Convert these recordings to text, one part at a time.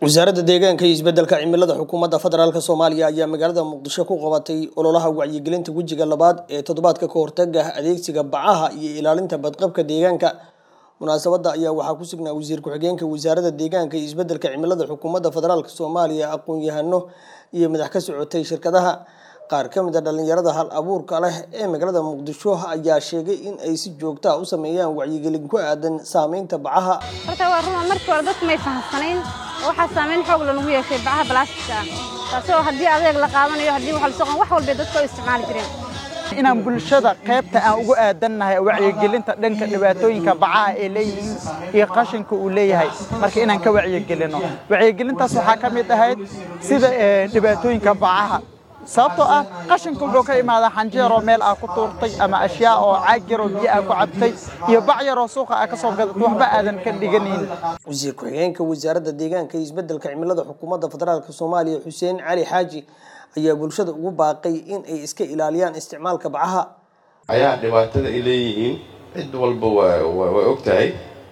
wasaaradda deegaanka iyo isbeddelka cimilada xukuumadda federaalk soomaaliya ayaa magaalada muqdisho ku qabatay ololaha wacyigelinta wejiga labaad ee toddobaadka ka hortaga adeegsiga bacaha iyo ilaalinta badqabka deegaanka munaasabadda ayaa waxaa ku sugnaa wasiir ku-xigeenka wasaaradda deegaanka iyo isbeddelka cimilada xukuumadda federaalk soomaaliya aqoon-yahano iyo madax ka socotay shirkadaha qaar ka mid a dhallinyarada hal abuurka leh ee magaalada muqdisho ayaa sheegay in ay si joogta a u sameeyaan wacyigelin ku aadan saameynta bacaha horta waa ruma markii hore dadku may fahamsanayn oo waxaa saameyn xoog lanagu yeeshay bacaha balaastika ah taasoo haddii adeeg la qaadanayo haddii wax la soqon wax walbay dadku ay isticmaali jireen inaan bulshada qaybta aan ugu aadannahay wacyigelinta dhanka dhibaatooyinka bacaha ay leeyihiin iyo qashinka uu leeyahay marka inaan ka wacyigelino wacyigelintaas waxaa ka mid ahayd sida dhibaatooyinka bacaha sababtoo ah qashinka wuxuu ka imaadaa xanjeeroo meel aa ku tuurtay ama ashyaa oo caag yaroo biyo aa ku cabtay iyo bac yaroo suuqa aa ka soo gadatay waxba aadan ka dhiganayn wasiir ku-xigeenka wasaaradda deegaanka iyo isbeddelka cimilada xukuumadda federaalk soomaaliya xuseen cali xaaji ayaa bulshada ugu baaqay in ay iska ilaaliyaan isticmaalka bacaha ayaa dhibaatada ay leeyihiin cid walba way og tahay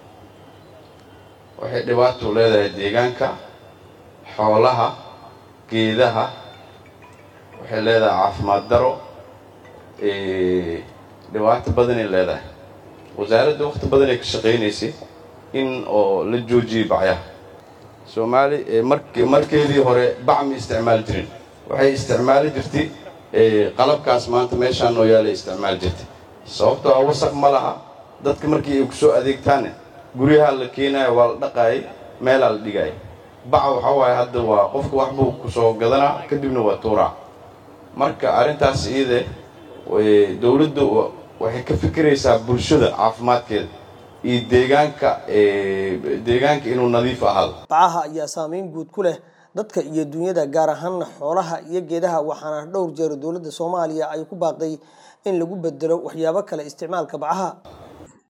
waxay dhibaato leedahay deegaanka xoolaha geedaha waxay leedahay caafimaad daro dhibaato badanay leedahay wasaaradda waqti badanay ka shaqaynaysay in oo la joojiyay bacyaha soomaali mark markeedii hore bac ma isticmaali jirin waxay isticmaali jirtay qalabkaas maanta meeshaan noo yaalay isticmaali jirtay sababtoo ah wasaq ma laha dadka markii ay ku soo adeegtaane guryaha la keenayo waa la dhaqaayay meelaa la dhigaya baca waxaa waaye hadda waa qofka waxbuu ku soo gadanaa kadibna waa tuuraa marka arrintaas iyade dowladda waxay ka fikiraysaa bulshada caafimaadkeeda iyo deegaanka deegaanka inuu nadiif ahaado bacaha ayaa saameyn guud ku leh dadka iyo dunyada gaar ahaana xoolaha iyo geedaha waxaana dhowr jeer dowladda soomaaliya ay ku baaqday in lagu bedelo waxyaabo kale isticmaalka bacaha